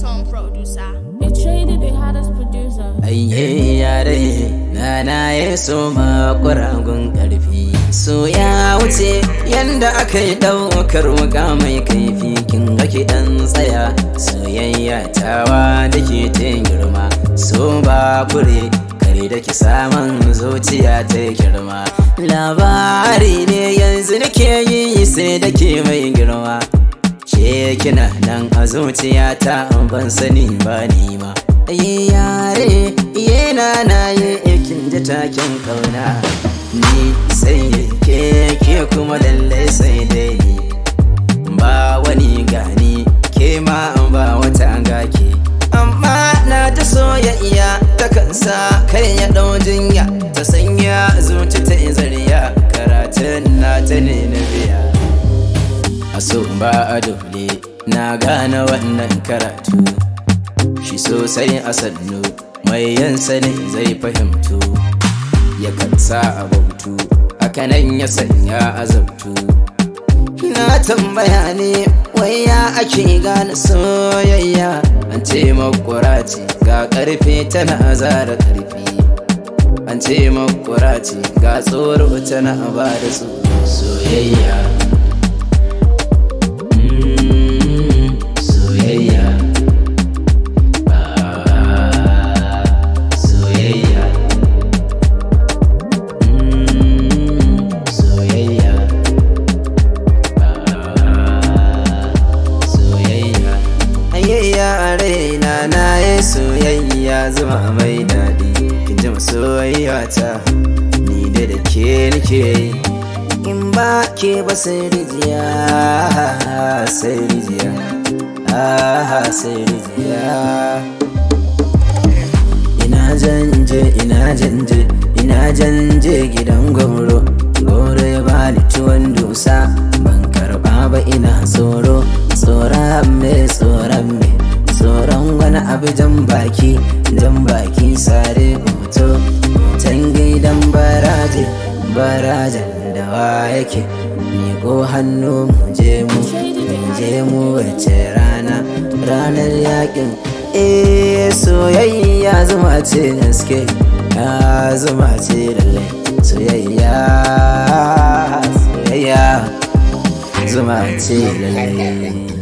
song producer. They traded the hottest producer. Ayye yare na na ya so makuragun karfi so ya wuce yanda aka yi ɗaukar wuka mai kaifi kin ga ki ɗan tsaya soyayya tawa da ke ta girma so ba kure kare da ki saman zuciya ta girma labari ne yanzu nake yi sai da ke mai girma ce kina nan a zuciyata ban sani ba ni ma Ayi yare yana na yi kin ji takin kauna ni sai ke ke kuma lallai sai dai ni ba wani gani ke ma ba wata gake amma na ta soyayya ta kansa kai ya ɗau jinya ta sanya zuci ta zariya karatun na ta ne na biya a so ba a dole na gane wannan karatu shi sosai a sannu mai yan sani zai fahimtu ya kansa a bautu hakanan ya sanya azabtu na tambaya ne wai ya ake gane soyayya an ce makwara ce ga karfe tana zara karfi an ce makwara ce ga tsoro tana ba da soyayya Mm, soyayya Ah, soyayya Mm, soyayya Ah, soyayya ayayya a raina na yi soyayya zuma mai daɗi kin ji soyayya ta ni da da ke nake yi in ba ke ba sai rijiya sai rijiya ah sai rijiya ina janje ina janje ina janje gidan goro goro ya bani tuwon dusa ban karba ba ina tsoro tsoron me tsoron me tsoron wani abu jan baki jan baki sare hoto hoton gidan baraje barajen da wa yake miƙo hannu mu je mu mu je mu wace rana ranar yakin eh soyayya zuma ce gaske ya zuma ce lalle soyayya soyayya zuma ce lalle